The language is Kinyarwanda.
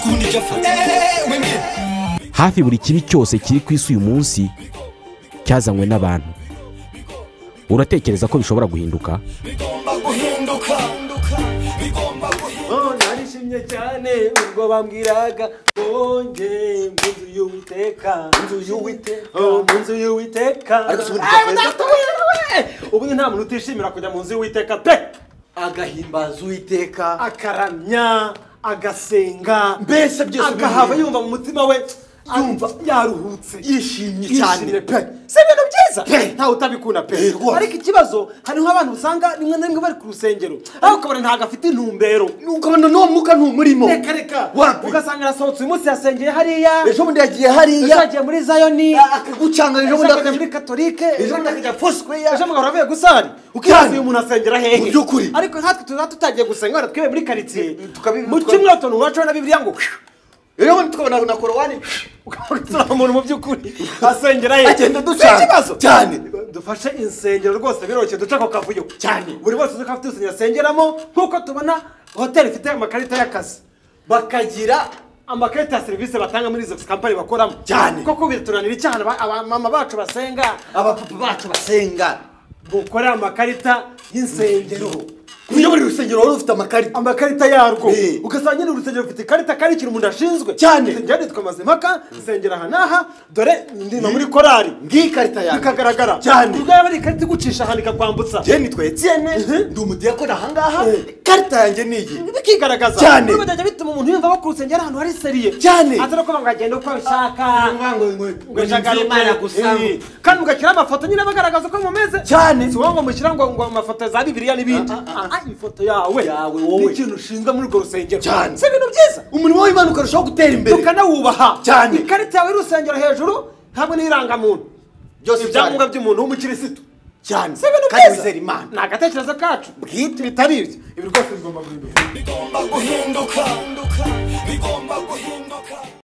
kubundi icyo afata hafi buri kibi cyose kiri ku isi uyu munsi cyazanywe n'abantu uratekereza ko bishobora guhinduka bigomba guhinduka bigomba guhinduka Oh, narishimye cyane ubwo bambwiraga ngo nge mu nzu y'uwiteka mu nzu y'uwiteka oh, mu nzu y'uwiteka Ariko si ubundi Ay, byakwereka- udatuye, we! ubundi nta muntu utishimira kujya mu nzu y'uwiteka pe agahimbaza uwiteka akaramya agasenga mbese byose agahava bimwe. yumva mu mutima we yumva yaruhutse yishimye cyane yishimye pe si ibintu byiza Pe. ntawe utabikunda Eh, pe rwose. ariko ikibazo hariho abantu usanga rimwe na rimwe bari ku rusengero ariko ukabona ntabwo afite intumbero ukabona n'uwo mwuka ntumurimo reka reka Wapi? ugasanga arasohotse uyu munsi yasengeye hariya ejo bundi yagiye ejo hariya yagiye muri zayoni akagucanga ejo ejo bundi akajya muri akajya katolike ejo bundi akajya fosweya ejo mugahora avuye gusari Cyane. ukibaza uyu muntu asengera hehe Mu by'ukuri. ariko nkatwe tuba tutagiye gusenga wenda twibe muri karitsiye tukabi- mu tukabi- cyumweru tuntu wacu na bibiliya ngo ejo bundi tukabona na korowani ugasanga umuntu mu by'ukuri asengera hehe agenda Si ikibazo. ducana cyane dufashe insengero rwose biroroshye duce ako kavuyo cyane buri wese uzi ko afite urusengero asengeramo nk'uko tubona hoteli ifite amakarita y'akazi bakagira amakarita ya serivisi batanga muri izo kampani bakoramo Cyane. koko biraturanira icyaha aba- abamama bacu basenga abapapa bacu basenga bukore amakarita y'insengero iyo buri rusengero wari ufite amakarita amakarita yarwo Eh. ugasanga nyine urusengero rufite ikarita kandi ikintu umuntu ashinzwe Cyane. insengero nitwa mazimpaka nsengera aha n'aha dore ndima muri korari ngiyi karita yanjye bikagaragara Cyane. ubwo yaba ari ikarita igucisha ahantu ikakwambutsa njyewe nitwa etiyene ndi umudiyakoni ahangaha ikarita yanjye ni iyi bikigaragaza Cyane. niba byajya bituma umuntu yumva ko ku rusengero ahantu hari seriye Cyane. atari ukuvuga ngo agenda uko abishaka ngo Ngo ashaka ni Imana gusa. Eh. kandi mugashyira amafoto nyine bagaragaza uko mumeze Cyane. si wowe ngo mushyira ngo ngo amafoto za bibiliya n'ibindi Ah, ah, Ah, ifoto yawe Yawe, wowe. n'ikintu ushinzwe muri urwo rusengero Cyane. si ibintu byiza umurimo w'imana ukarushaho gutera imbere tukanawubaha Cyane. ikarita yawe y'urusengero hejuru hamwe n'irangamuntu Byose ibyangombwa by'umuntu w'umukirisitu cyane si ibintu kandi byiza wizera imana ni agatekerezo kacu bwite bitari ibyo ibi rwose bigomba guhinduka bigomba guhinduka bigomba guhinduka